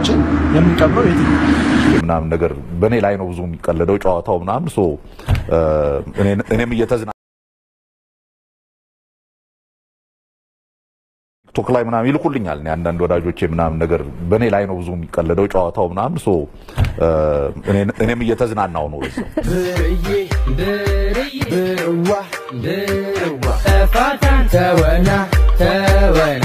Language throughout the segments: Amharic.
ሰዎችን የምንቀብረው የት ነው? ምናምን ነገር በእኔ ላይ ነው ብዙ የሚቀለደው ጨዋታው ምናምን ሶ እኔ- እኔም እየተዝና ቲክቶክ ላይ ምናምን ይልኩልኛል እኔ አንዳንድ ወዳጆቼ ምናምን ነገር በእኔ ላይ ነው ብዙ የሚቀለደው ጨዋታው ምናምን ሶ እኔ- እኔም እየተዝናናው ነው በዛው። ብርዬ ብርዬ ብርዋ ብርዋ እፋታን ተወና ተወና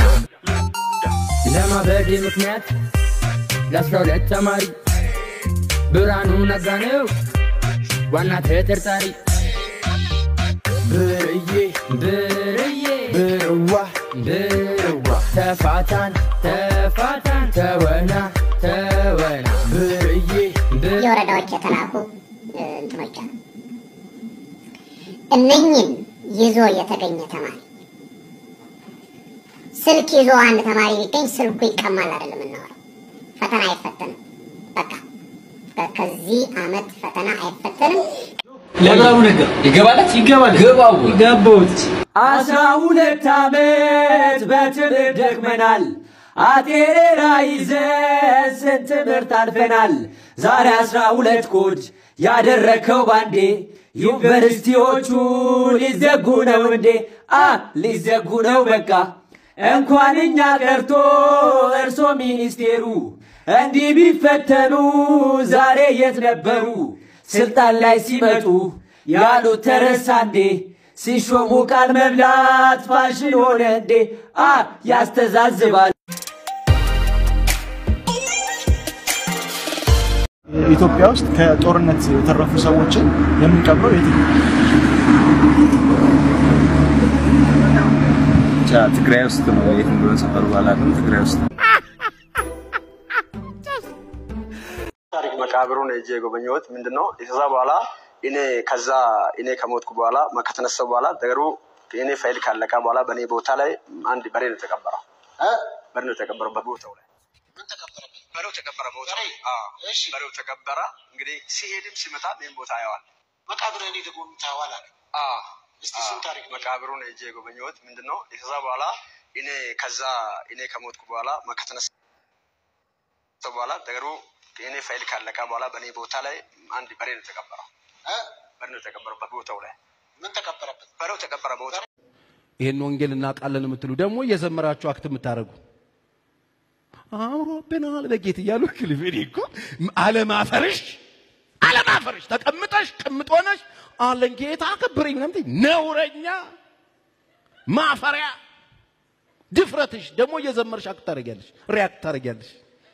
ለማበዴ ምክንያት ለአስራ ሁለት ተማሪ ብርሃኑ ነጋ ነው ዋና ተጠርጣሪ ብርዬ ብርዬ ብርዋ ብርዋ ተፋታን ተፋታን ተወና ተወና ብርዬ ብርዬ የወረዳዎች የተላኩ እ, እንትኖች አሉ። እነኝን ይዞ የተገኘ ተማሪ ስልክ ይዞ አንድ ተማሪ ቢገኝ ስልኩ ይቀማል አይደለም የምናወራው። ፈተና አይፈተንም። በቃ ከ- ከዚህ አመት ፈተና አይፈተንም። ለብራሩ ነገር ይገባላት ይገባል ገባው ገባውት አስራ ሁለት ዓመት በትምህርት ደክመናል። አጤሬራ ይዘን ስንት ትምህርት አልፈናል። ዛሬ አስራ ሁለት ኮድ ያደረከው ባንዴ ዩኒቨርሲቲዎቹ ሊዘጉ ነው እንዴ? አ ሊዘጉ ነው በቃ እንኳን እኛ ቀርቶ እርሶ ሚኒስቴሩ እንዲህ ቢፈተኑ ዛሬ የት ነበሩ? ስልጣን ላይ ሲመጡ ያሉት ተረሳ እንዴ? ሲሾሙ ቃል መብላት ፋሽን ሆነ እንዴ? አ ያስተዛዝባል። ኢትዮጵያ ውስጥ ከጦርነት የተረፉ ሰዎችን የምንቀብረው የት ነው? ብቻ ትግራይ ውስጥ ነው። የት እንደሆነ ሰፈሩ ባላውቅም ትግራይ ውስጥ ነው። ታሪክ መቃብሩን ሄጄ የጎበኘሁት ምንድን ነው ከዛ በኋላ እኔ ከዛ እኔ ከሞትኩ በኋላ ከተነሳው በኋላ ነገሩ የኔ ፋይል ካለቀ በኋላ በእኔ ቦታ ላይ አንድ በሬ ነው የተቀበረው። በሬ ነው የተቀበረው በቦታው ላይ በሬው ተቀበረ። ቦታው አዎ፣ በሬው ተቀበረ። እንግዲህ ሲሄድም ሲመጣም ይህን ቦታ ያዋል መቃብር እኔ ደግሞ ታዋል አለ። እስቲ እሱን ታሪክ መቃብሩን ሄጄ የጎበኘሁት ምንድን ነው ከዛ በኋላ እኔ ከዛ እኔ ከሞትኩ በኋላ ከተነሳ በኋላ ነገሩ የኔ ፋይል ካለቀ በኋላ በእኔ ቦታ ላይ አንድ በሬ ነው የተቀበረው። በሬ ነው የተቀበረው በቦታው ላይ ምን ተቀበረበት? በሬው ተቀበረ ቦታው ይህን ወንጌል እናውቃለን የምትሉ ደግሞ እየዘመራችሁ አክት የምታደርጉ አምሮብናል በጌት እያሉ ክልፌን እኮ አለማፈርሽ አለማፈርሽ ተቀምጠሽ ቅምጥ ሆነሽ አለን ጌታ አከብረኝ ምናምን ትይ፣ ነውረኛ ማፈሪያ ድፍረትሽ ደግሞ እየዘመርሽ አክት ታደርጊያለሽ፣ ሪያክት ታደርጊያለሽ።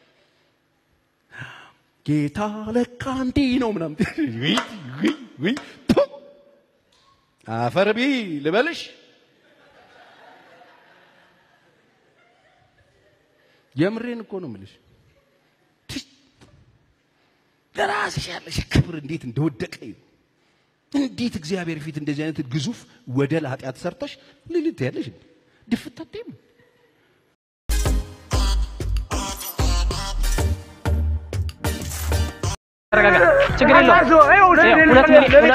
ጌታ ለካ እንዲህ ነው ምናምን ትይ፣ ውይ ውይ ውይ ቱ! አፈር ቢ ልበልሽ የምሬን እኮ ነው የምልሽ። ትሽ! ለራስሽ ያለሽ ክብር እንዴት እንደወደቀ እዩ። እንዴት እግዚአብሔር ፊት እንደዚህ አይነት ግዙፍ ወደል ኃጢአት ሰርተሽ ልልት ያለሽ እንዴ? ድፍት አትይም? ችግር የለውም። ሁለት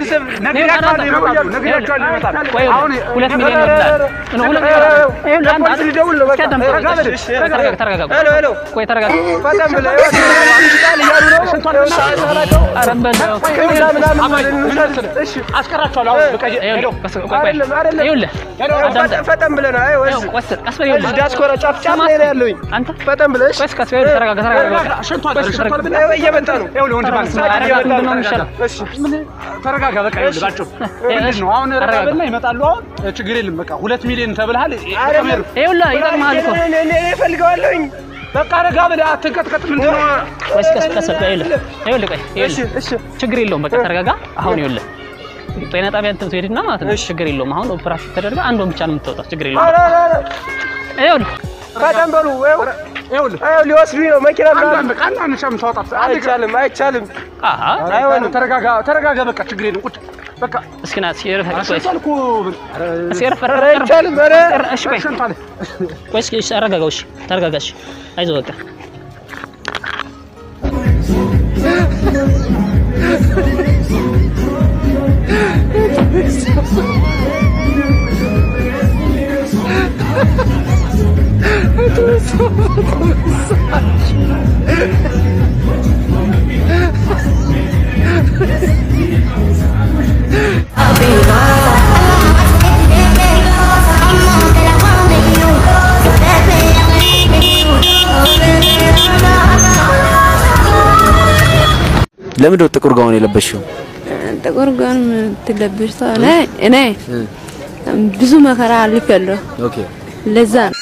ሁለት ሚሊዮን ይወስዳል። ሁለት ቆይ ተረጋጋ። ፈጠን ብለህ ነው። ዲያስፖራ ጫፍ ጫፍ ላይ ነው ያለሁኝ። አንተ ፈጠን ብለህ እሺ። ተረጋጋ ተረጋጋ። እየመጣ ነው። ተረጋጋ። በቃ ይኸውልህ ባጭሩ ምንድን ነው አሁን ረጋብና ይመጣሉ። አሁን ችግር የለም በቃ ሁለት ሚሊዮን ተብልሃል። ይኸውልህ ይጠቅምሃል እኮ እኔ እፈልገዋለሁኝ። በቃ ረጋ ብለህ አትንቀጥቀጥ። ምንድን ነው ወይስ ቀስ ቀስ በል ይኸውልህ ይኸውልህ ቆይ ይኸውልህ ችግር የለውም በቃ ተረጋጋ። አሁን ይኸውልህ ጤና ጣቢያ እንትን ትሄድና ማለት ነው ችግር የለውም። አሁን ኦፕራሽን ተደርጋ አንዷን ብቻ ነው የምትወጣው። ችግር የለውም። ይኸውልህ ፈጠን በሉ። ይኸውልህ ሊወስዱኝ ነው መኪና አንዷን በቃ አንዷን ብቻ የምታወጣት አይቻልም፣ አይቻልም። አይሆንም። ተረጋጋ፣ ተረጋጋ። በቃ ችግር የለም ቁጭ በቃ እስኪ ና እስኪ ረፍ ቆይ አሸንቷል እስኪ ረፍ ረፍ አይቻልም። ኧረ እሺ ቆይ ቆይ እስኪ እሺ አረጋጋው። እሺ ተረጋጋ። እሺ አይዞህ በቃ እሺ ለምንድን ነው ጥቁር ጋውን የለበሽው? ጥቁር ጋውን የምትለብሽ ሰው እኔ እኔ ብዙ መከራ አልፌያለሁ። ኦኬ ለዛ ነው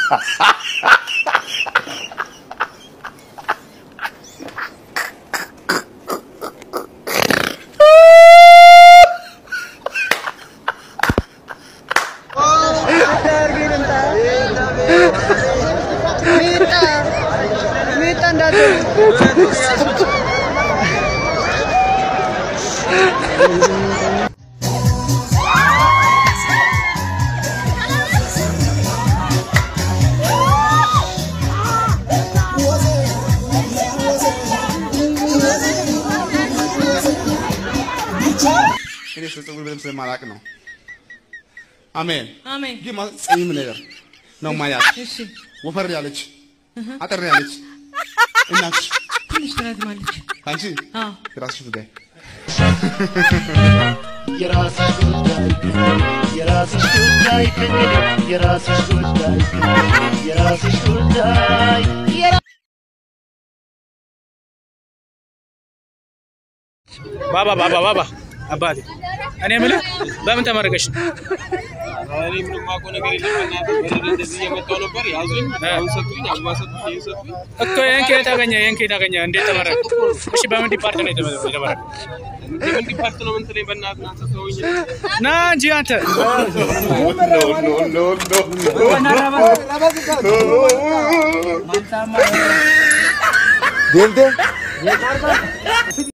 እኔ ስለ ፀጉር በደንብ ስለማላውቅ ነው። አሜን አሜን። ግን ማለት ጸይም ነገር ነው ማያት። እሺ ወፈር ያለች አጠር ያለች እናትሽ ትንሽ ትረዝማለች። አንቺ አዎ የራስሽ ጉዳይ የራስሽ ጉዳይ የራስሽ ጉዳይ የራስሽ ጉዳይ የራስሽ ጉዳይ ባባ ባባ ባባ አባቴ እኔ የምልህ በምን ተመረቀሽ ነው? እኔ ምንም የማውቀው ነገር የለም። በእናትህ በረዶ እንደዚህ እየመጣሁ ነበር ያዙኝ፣ አሁን ሰጡኝ፣ አበባ ሰጡኝ፣ ይሄን ሰጡኝ። እኮ ይህን ከየት አገኘ? ይህን ከየት አገኘ? እንዴት ተመረቅ? እሺ በምን ዲፓርት ነው የተመ- የተመረቅ? የምን ዲፓርት ነው የምትለኝ? በእናትህ አንተ ሰውዬ ና እንጂ አንተ ዴምዴም